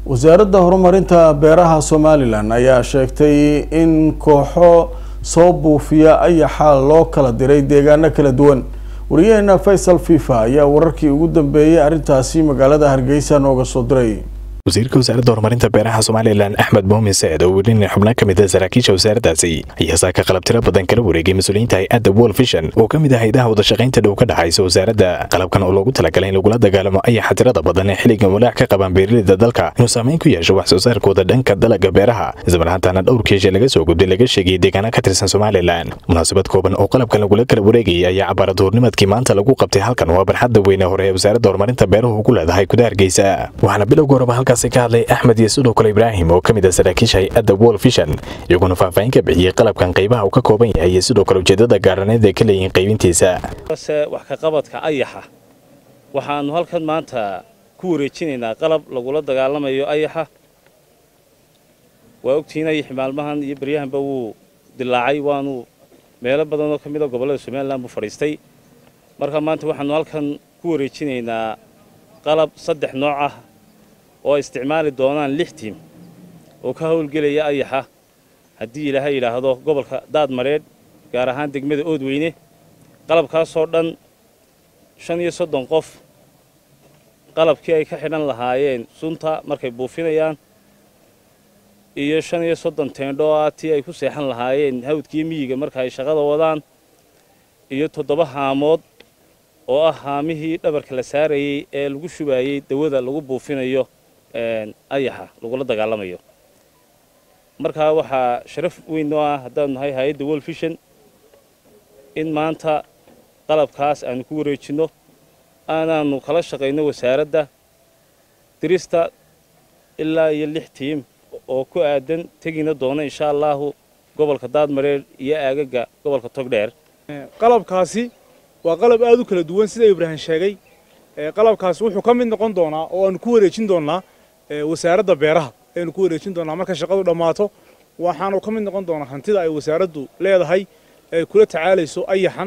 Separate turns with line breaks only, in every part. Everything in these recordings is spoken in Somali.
wasaaradda horumarinta beeraha somalilan ayaa sheegtay in kooxo soo buufiya ayaxa loo kala diray deegaano kala duwan wariyaheena faysal fifa ayaa wararkii ugu dambeeyey arrintaasi magaalada hargeysa nooga soo diray
wasiirka wasaaradda horumarinta beeraha somalilan axmed muumin saed oo welina xubno ka mid a saraakiisha wasaaraddaasi ayaa saaka qalab tiro badan kala wareegay mas-uuliyiinta hay-adda world vision oo ka mid ah haydaha wadashaqaynta dhow ka dhexaysa wasaaradda qalabkan oo loogu talagalay in lagula dagaalamo ayaxa tirada badan ee xilligan walaac ka qabaan beeraleyda dalka inuu saameyn ku yeesho wax soo saarkooda dhanka dalaga beeraha islamarhaantaana dhowr keesha laga soo gudbay laga sheegayay deegaana ka tirsan somalilan munaasabad kooban oo qalabkan lagula kala wareegayay ayaa cabaaraduurnimadkii maanta lagu qabtay halkan waa barxadda weyne hore ee wasaaradda horumarinta beeruhu ku leedahay gudaha hargeysa waxaana bilowga horeba halkaasi ka hadlay axmed iyo sidoo kale ibraahim oo ka mid ah saraakiisha hay-adda world vision iyaguna faahfaahin ka bixiyey qalabkan qaybaha uu ka kooban yahay iyo sidoo kale ujeedada gaaraneed ay ka leeyihiin qaybintiisa
se wax ka qabadka ayaxa waxaannu halkan maanta ku wareejinaynaa qalab lagula dagaalamayo ayaxa waa ogtihiin ayaxi maalmahan iyo baryahanba wuu dilaacay waanu meelo badanoo ka mid a gobollada somalilan buu fadhiistay marka maanta waxaannu halkan ku wareejinaynaa qalab saddex nooc ah oo ay isticmaali doonaan lix tiim oo ka howlgelaya ayaxa haddii ilaahay yidhaahdo gobolka daadmareedh gaar ahaan degmada oodweyne qalabkaasoo dhan shan iyo soddon qof qalabkii ay ka xidhan lahaayeen sunta markay buufinayaan iyo shan iyo soddon teendho ah tii ay ku seexan lahaayeen hawdkiiyo miyiga marka ay shaqada wadaan iyo toddoba haamood oo ah haamihii dhabarka la saarayey ee lagu shubaayey dawada lagu buufinayo ayaxa lagula dagaalamayo markaa waxaa sharaf weyn noo ah haddaanu nahay hay-adda world vision in maanta qalabkaas aanu ku wareejinno aanaanu kala shaqayno wasaaradda dirista ilaa iyo lix tiim oo ku aadan tegina doona insha allaahu gobolka daadmareer iyo aagaga gobolka togdheer
qalabkaasi waa qalab aad u kala duwan sida ibraahim sheegay qalabkaasi wuxuu ka mid noqon doonaa oo aanu ku wareejin doonaa wasaaradda beeraha aynu ku wareejin doonaa marka shaqadu dhammaato waxaanu ka mid noqon doonaa hantida ay wasaaraddu leedahay ee kula tacaalayso ayaxan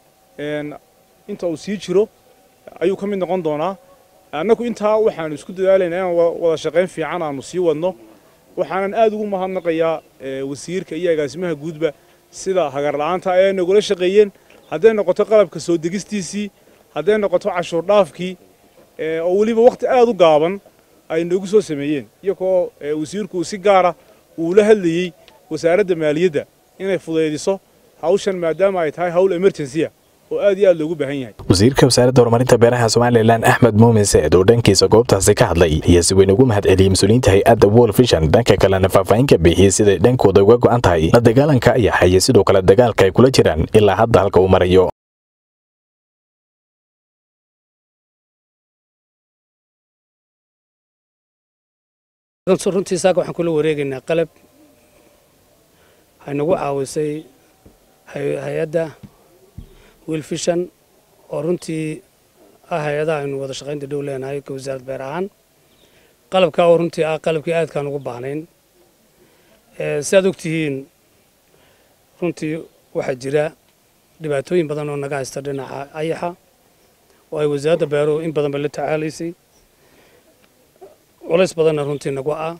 inta uu sii jiro ayuu ka mid noqon doonaa annagu intaa waxaanu isku dadaalaynaa inaan wada shaqayn fiican aanu sii wadno waxaanan aad ugu mahadnaqayaa wasiirka iyo agaasimaha guudba sida hagarla'aanta ay nagula shaqeeyeen hadday noqoto qalabka soo degistiisii hadday noqoto cashuur dhaafkii oo weliba wakhti aad u gaaban ay noogu soo sameeyeen iyagoo wasiirku si gaara uu la hadlayey wasaaradda maaliyadda inay fudaydiso hawshan maadaama ay tahay hawl emergency ah oo aad iyo aad loogu baahan yahay
wasiirka wasaaradda horumarinta beeraha somalilan axmed muumin saed oo dhankiisa goobtaasi ka hadlay ayaa si weyn ugu mahad celiyey mas-uuliyiinta hay-adda world vision dhanka kalena faahfaahin ka bixiyey siday dhankooda uga go'an tahay la dagaalanka ayaxa iyo sidoo kale dagaalka ay kula jiraan ilaa hadda halka uu marayo
runtii saaka waxaan kula wareegaynaa qalab waxay nagu caawisay hay-adda wilfishan oo runtii ah hay-adaha aynu wada shaqaynta dhow leenahay ka wasaaradda beer ahaan qalabkaa oo runtii ah qalabkii aadkaan ugu baahnayn si aad ogtihiin runtii waxaa jira dhibaatooyin badan oo naga haysta dhinaca ayaxa oo ay wasaaradda beeruhu in badanba la tacaalaysay culays badanna runtii nagu ah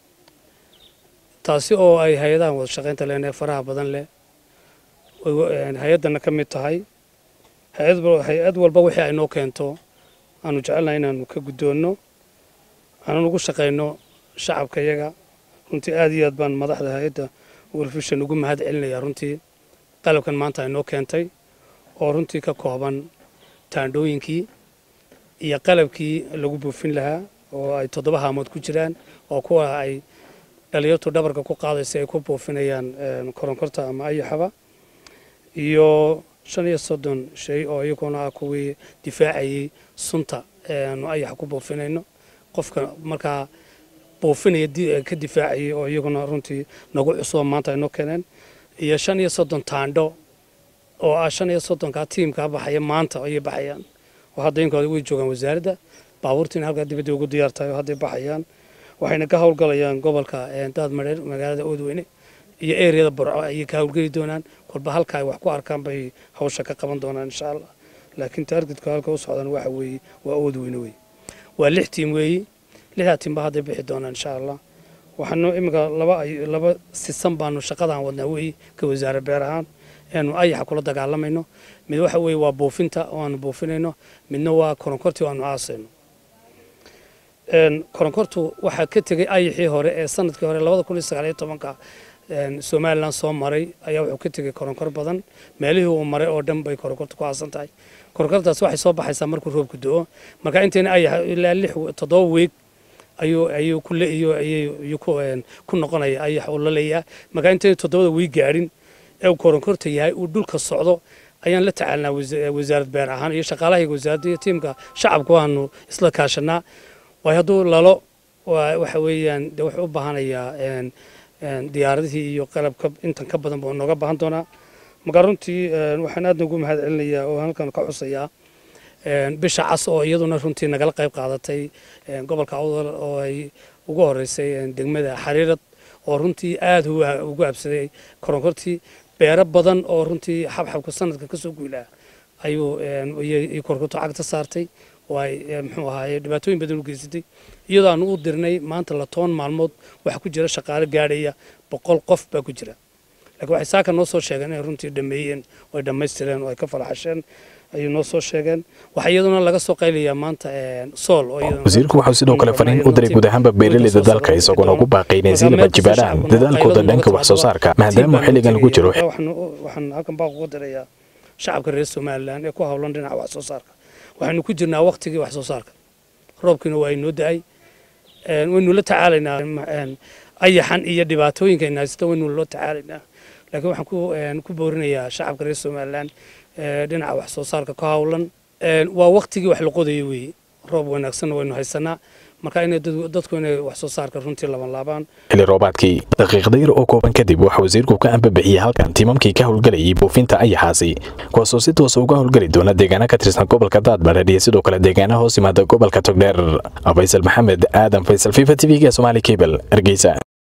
taasi oo ay hay-adahan wada shaqaynta leenahay faraha badan leh hay-addana ka mid tahay hay-ad walba wixii ay noo keento aanu jecelnahay inaanu ka guddoonno aanan ugu shaqayno shacabka yaga runtii aad iyo aad baan madaxda hay-adda wolfishan ugu mahad celinayaa runtii qalabkan maanta ay noo keentay oo runtii ka kooban taandhooyinkii iyo qalabkii lagu buufin lahaa oo ay toddoba haamood ku jiraan oo kuwa ay dhalinyartu dhabarka ku qaadaysa ay ku buufinayaan koronkorta ama ayaxaba iyo shan iyo soddon shay oo iyaguna ah kuwii difaacayay sunta aanu ayaxa ku buufinayno qofka markaa buufinaya ka difaacayay oo iyaguna runtii nagu cusuba maanta ay noo keeneen iyo shan iyo soddon taandho oo ah shan iyo soddonkaa tiimkaa baxaya maanta ayay baxayaan oo hadda inkooda way joogaan wasaaradda baabuurtiina halkaa dibadda ugu diyaar tahay oo hadday baxayaan waxayna ka howlgalayaan gobolka daadmareer magaalada oodweyne iyo ereyada burco ayay ka howlgeli doonaan kolba halka ay wax ku arkaan bay hawsha ka qaban doonaan insha allah laakiin taargetku halka u socdaan waxa weeye waa oodweyne wey waa lix tiim weeyi lixdaa tiimba hadday bixi doonaan insha allah waxaanu iminka laba laba sisan baanu shaqadaan wadnaa weeye ka wasaare beer ahaan eanu ayaxa kula dagaalamayno mid waxa weeye waa buufinta oo aanu buufinayno midna waa koronkortii oo aanu aasayno koronkortu waxaa ka tegey ayaxii hore ee sanadkii hore labada kun iyo sagaal iyo tobanka somalilan soo maray ayaa wuxuu ka tegey koronkor badan meelihii uu maray oo dhan bay koronkortu ku aasan tahay koronkortaas waxay soo baxaysaa markuu roobku do-o marka intayna ayax ilaa lix toddoba weeg ayuu ayuu ku leeyo ayuu ku ku noqonaya ayax uu la leeyahay marka intayna toddobada weeg gaadhin ee uu koronkorta yahay uu dhulka socdo ayaan la tacaalnaa wasaarad beer ahaan iyo shaqaalahayga wasaaradda iyo tiimka shacabka waanu isla kaashanaa waayo hadduu lalo waxa weeyaan de wuxuu u baahanayaa diyaaradihii iyo qalabka intan ka badan buu nooga baahan doonaa marka runtii waxaan aad ugu mahad celinayaa oo halkan ka xusayaa bisha cas oo iyaduna runtii nagala qayb qaadatay gobolka awdal oo ay ugu horeysay degmada xariirad oo runtii aad ugu habsaday koronkortii beero badan oo runtii xabxabka sanadka kasoo guylaa ayuu koronkortu cagta saartay oo ay muxuu ahaaye dhibaatooyin badan u geysatay iyadoo aanu u dirnay maanta la toban maalmood waxaa ku jira shaqaale gaadhaya boqol qof baa ku jira laakiin waxay saaka noo soo sheegeen inay runtii dhameeyeen oo ay dhammaystireen oo ay ka faraxasheen ayuu noo soo sheegeen waxaa iyaduna laga soo qaylayaa maanta sool
wasiirku wuxuu sidoo kale fariin u diray guud ahaanba beeraleyda dalka isagoona ugu baaqaynay siinaba jibaaraan dadaalkooda dhanka wax soo saarka maadaama xilligan lagu jiro
waxaan halkan baaq ugu dirayaa shacabka reer somalilan ee ku howlan dhinaca wax soo saarka waxaynu ku jirnaa waktigii wax soo saarka roobkiina waa inoo da-ay waynu la tacaalaynaa ayaxan iyo dhibaatooyinka haysta waynu la tacaalaynaa laakiin waxaan ku boorinayaa shacabka reer somalilan dhinaca wax soo saarka ka howlan waa waktigii wax la qodayo weeye roob wanaagsanna waynu haysanaa marka inay dadku inay wax soo saarka runtii laban laabaan
xilli roobaadkii daqiiqda yar oo kooban kadib waxa wasiirku ka ambabixiyey halkan tiimamkii ka howlgelayay buufinta ayaxaasi kuwaasoo si toosa uga howlgeli doona deegaana ka tirsan gobolka daadbareer iyo sidoo kale deegaana hoos yimaada gobolka togdheer faysal maxamed aadan faysal fifa t v-ga somaali cable hargeysa